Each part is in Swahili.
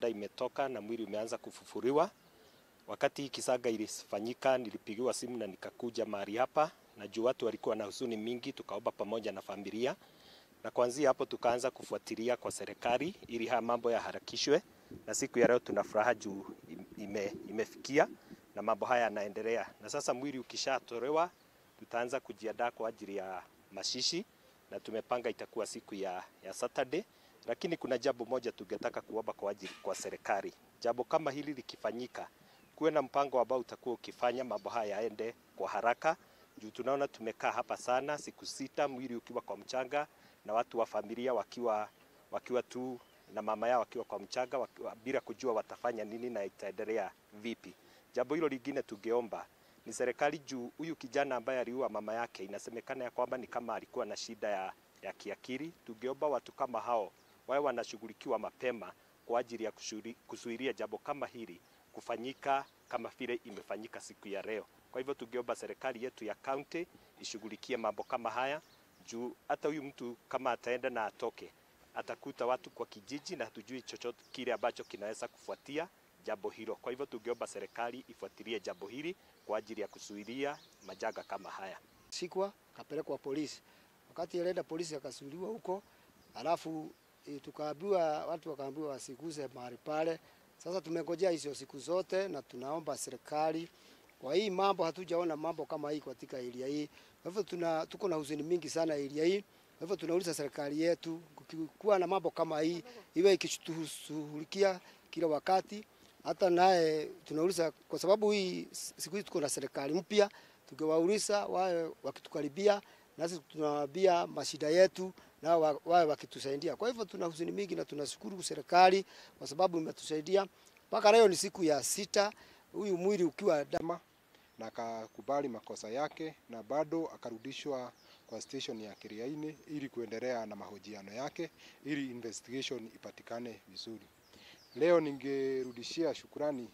imetoka na mwili umeanza kufufuriwa. Wakati kisaga ilifanyika, nilipigiwa simu na nikakuja mahali hapa, na juu watu walikuwa na huzuni mingi, tukaomba pamoja na familia, na kuanzia hapo tukaanza kufuatilia kwa serikali ili haya mambo yaharakishwe, na siku ya leo tuna furaha juu ime, imefikia na mambo haya yanaendelea, na sasa mwili ukishatolewa tutaanza kujiandaa kwa ajili ya mashishi na tumepanga itakuwa siku ya, ya Saturday, lakini kuna jambo moja tungetaka kuomba kwa ajili kwa serikali. Jambo kama hili likifanyika, kuwe na mpango ambao utakuwa ukifanya mambo haya yaende kwa haraka, juu tunaona tumekaa hapa sana siku sita, mwili ukiwa kwa mchanga na watu wa familia wakiwa wakiwa tu na mama yao wakiwa kwa mchanga wakiwa, bila kujua watafanya nini na itaendelea vipi. Jambo hilo lingine tungeomba ni serikali juu huyu kijana ambaye aliua mama yake, inasemekana ya kwamba ni kama alikuwa na shida ya, ya kiakili. Tungeomba watu kama hao wawe wanashughulikiwa mapema kwa ajili ya kuzuilia jambo kama hili kufanyika kama vile imefanyika siku ya leo. Kwa hivyo tungeomba serikali yetu ya kaunti ishughulikie mambo kama haya juu hata huyu mtu kama ataenda na atoke, atakuta watu kwa kijiji na hatujui chochote kile ambacho kinaweza kufuatia jambo hilo. Kwa hivyo tungeomba serikali ifuatilie jambo hili kwa ajili ya kuzuilia majanga kama haya. Sikwa kapelekwa polisi, wakati alienda polisi akasuiliwa huko, alafu e, tukaambiwa watu wakaambiwa wasiguze mahali pale. Sasa tumengojea hizo siku zote, na tunaomba serikali kwa hii mambo, hatujaona mambo kama hii katika area hii. Kwa hivyo tuna tuko na huzuni mingi sana area hii. Kwa hivyo tunauliza serikali yetu kuwa na mambo kama hii iwe ikitushughulikia kila wakati hata naye tunauliza kwa sababu hii siku hizi tuko na serikali mpya, tukiwauliza wawe wakitukaribia, nasi tunawaambia mashida yetu na wawe wakitusaidia. Kwa hivyo tuna huzuni mingi na tunashukuru serikali kwa sababu imetusaidia mpaka leo. Ni siku ya sita huyu mwili ukiwa dama, na akakubali makosa yake na bado akarudishwa kwa station ya Kiriaini ili kuendelea na mahojiano yake ili investigation ipatikane vizuri. Leo ningerudishia shukurani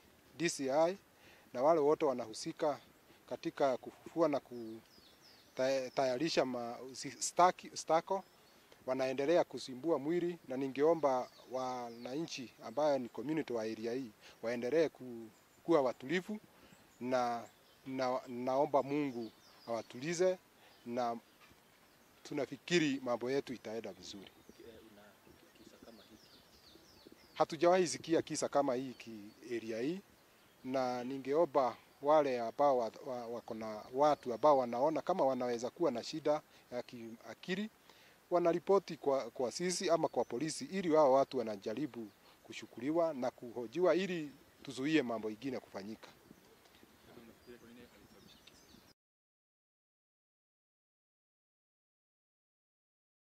DCI na wale wote wanahusika katika kufufua na kutayarisha staki, stako wanaendelea kusimbua mwili, na ningeomba wananchi ambayo ni community wa area hii waendelee kuwa watulivu na, na naomba Mungu awatulize na tunafikiri mambo yetu itaenda vizuri. Hatujawahi sikia kisa kama hii ki area hii, na ningeomba wale ambao wako na watu ambao wanaona kama wanaweza kuwa na shida ya kiakili wanaripoti kwa, kwa sisi ama kwa polisi, ili wao watu wanajaribu kushukuriwa na kuhojiwa ili tuzuie mambo ingine kufanyika.